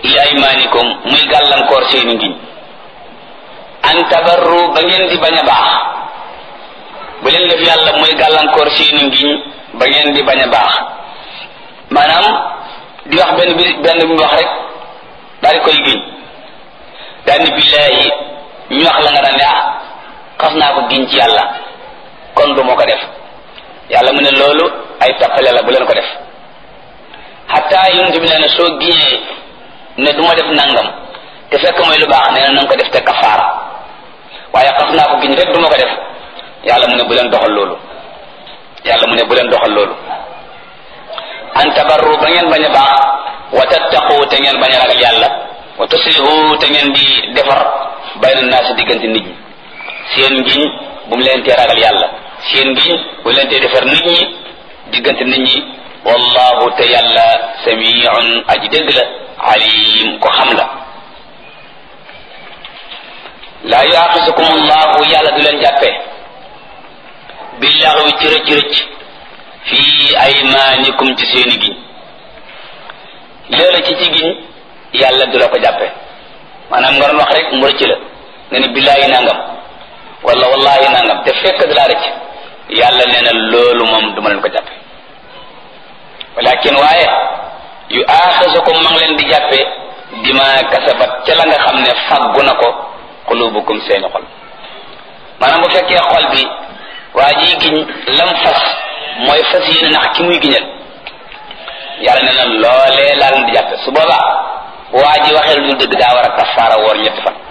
li aymanikum muy gàllankoor seeni ngiñ an tabarru ba ngeen di bañ a baax bu leen def yàlla muy gàllankoor seeni ngiñ ba ngeen di bañ a baax maanaam di wax benn bi benn bi wax rek daal di koy giñ daal ni billaahi ñu wax la nga daan ne ah xas naa ko giñ ci yàlla kon du ma ko def yàlla mu ne loolu ay tappale la bu leen ko def xataa yonent bi nee na soo giñee ne du ma def nangam te fekk mooy lu baax nee na nanga ko def te kafaara waaye xas naa ko giñ rek du ma ko def yàlla mu ne bu leen doxal loolu yàlla mu ne bu leen doxal loolu an tabarru ba ngeen bañ a baax wa tattaqu te ngeen bañ a ragal yàlla wa tuslihu te ngeen di defar bayna naasi diggante nit ñi seen ngiñ bu mu leen tee ragal yàlla seen ngiñ bu leen tee defar nit ñi diggante nit ñi wallahu te yàlla samiun aji dégg la alim ko xam la laa yuaxisukum allahu yàlla du leen jàppee billaxwi ci rëcc rëcc fii aymaanikum ci seeni giñ léeg ci ci giñ yàlla du la ko jàppe maanaam nga doon wax rek mu rëcc la nga ne billaahi nangam wala wallahi nangam te fekk da laa rëcc yàlla nee na loolu moom duma leen ko jàppe walakin waaye yu aaxisukum ma ngi leen di jàppe bima kasabat ca la nga xam ne faggu na ko xulubukum seeni xol maanaam bu fekkee xol bi waa ji giñ lam fas mooy fas yéene nax ki muy giñal yàlla nee na loolee laa leen di jàppe su boobaa waa ji waxee lu dëgg daa war a kafaara woor ñetti fan